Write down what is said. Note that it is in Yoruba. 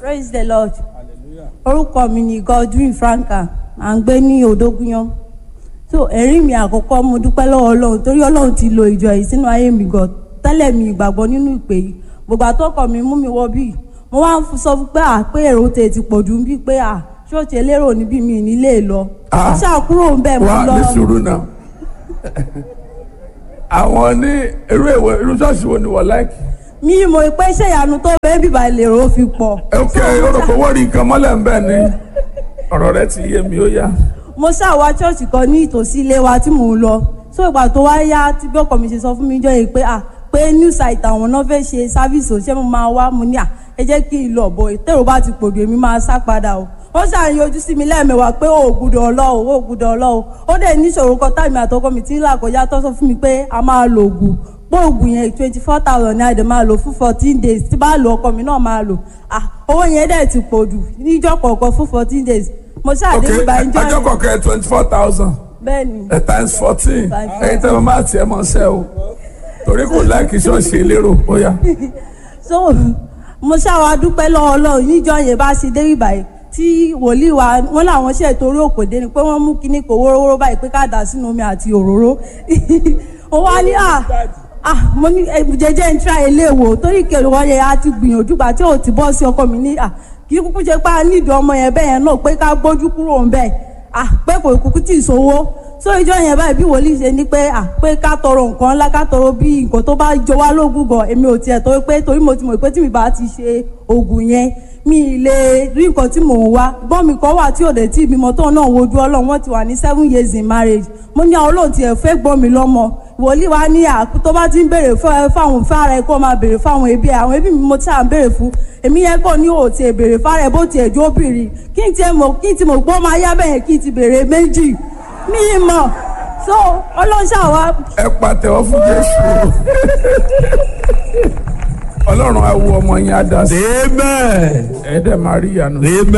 praise the lord orúkọ mi ni godwin franka à ń gbé ní odógúnyán so ẹ̀rí mi àkọ́kọ́ mo dúpẹ́ lọ́wọ́ ọlọ́run torí ọlọ́run ti lo ìjọ yìí sínú ayé mi gan tẹ́lẹ̀ mi ìgbàgbọ́ nínú ìpè yìí gbogbo àtọ́kọ̀ mi mú mi wọ bíi mo wá ń sọ fún pé à pé èrò tè ti pọ̀ jù ń bí pé à ṣọ́ọ̀ṣì elérò níbí mi nílé lọ Ah. mo ṣàkúrò ń bẹ̀ mo wá lọ ní sùúrù náà àwọn ní irú ìwé irú ṣọ́ọ̀ṣì wo ni wọ́n láìkì. mi mọ̀ pé iṣẹ́ ìyanu tó bẹ́ẹ̀ bíbá ìlérò fi pọ̀ ok orúkọ wọ́n rí nǹkan mọ́lẹ̀ ń bẹ̀ ni ọ̀rọ̀ rẹ ti yé mi ó yá. mo ṣàwá ṣọ́ọ̀ṣì kan ní ìtòsí ilé wa tí mò ń lọ so ìgbà tó wá yá tí bí ọkọ mi ṣe sọ fún mi jọ yìí pé à pé new site àwọn náà fẹ́ ṣe sáfíìsì òṣìṣẹ́ mo máa wá mo ní à ẹ jẹ́ kí n lọ bọ̀ ìtẹ̀rù bá ti pòdù èmi máa sá padà o wọ́n ṣàyàn ojú sí mi lẹ́ẹ̀mẹwàá pé ó gbúdọ̀ ọlọ́ọ̀ ó gbúdọ̀ ọlọ́ọ̀ ó dẹ̀ níṣòro kan táìmì àtọkọ mi ti ń là kọjá tó sọ fún mi pé a máa lo oògùn pé oògùn yẹn twenty four thousand ní àdè máa lò fún fourteen days tí bá lo ọkọ mi náà máa lò ah owó yẹn dẹ̀ ti pọ̀ jù níjọ́ kọ̀ọ̀kan fún fourteen days mo ok ṣàdé ìgbà ìjọ ọjọ́ yẹn kọ̀ọ̀kan twenty four thousand bẹ́ẹ̀ ni times fourteen Times ẹ̀yin tẹ́ mo máa tiẹ̀ mọ́ ṣẹ́ o torí kò láìkì ṣọ́ọ̀ṣì elérò ó yá. so mo ṣàwà dúpẹ́ lọ́wọ́ ọlọ́run níjọ́ yẹn bá ṣe dé ìbàyẹ̀ tí wòlíì wa wọn làwọn ṣe torí òkòdé ni pé wọ́n mú kinní kò wórówóró báyìí pé ká dà sínú omi àti òróró ó wá ní à ah mo ní eh, jẹjẹ ń tra ilé wò torí kẹlẹ wọn yẹn á ti gbìyànjú gbà tí ò ti bọ́ sí ọkọ mi ní à kì í kúkú ṣe pé a nídìí ọmọ yẹn bẹ́ẹ̀ yẹn náà pé ká gbójú kúrò ń bẹ́ẹ̀ ah pé kò kúkú tì í sówó so ìjọ yẹn báyìí bí wòlíì ṣe ní pé à pé ká tọrọ nǹkan ńlá ká tọrọ bí nǹkan tó bá jọ wá lógún gan èmi ò tiẹ̀ tó pé torí mo ti mọ̀ pé tí mi bá ti ṣe oògùn yẹn mi ì lè rí nǹkan tí mò ń wá gbọ́n mi kan wà tí ò dé tí ìbímọ tó náà wojú ọlọ́run wọ́n ti wà ní seven years in marriage mo ní àwọn olóòtú ẹ̀ fẹ́ gbọ́n mi lọ́mọ wòlíì wa ní àkú tó bá ti ń béèrè fún- fáwọn fára ẹ kó máa béèrè fáwọn ẹbí ẹ àwọn ẹbí mi mo ti à ń béèrè fún èmi yẹn kàn ní òòtì ẹ béèrè fára ẹ bó tiẹ̀ jó bìrì kí n tiẹ̀ mọ̀ kí n ti mọ̀ pé ó máa yá bẹ́ẹ̀ kí n ti béèrè méjì mi ì mọ̀ so ọlọ́ṣà wa ẹ pàtẹ́wọ́ fún jésù ọlọ́run á wo ọmọ yẹn á dá sí Amen. ẹ dẹ̀ máa rí ìyanu. Amen.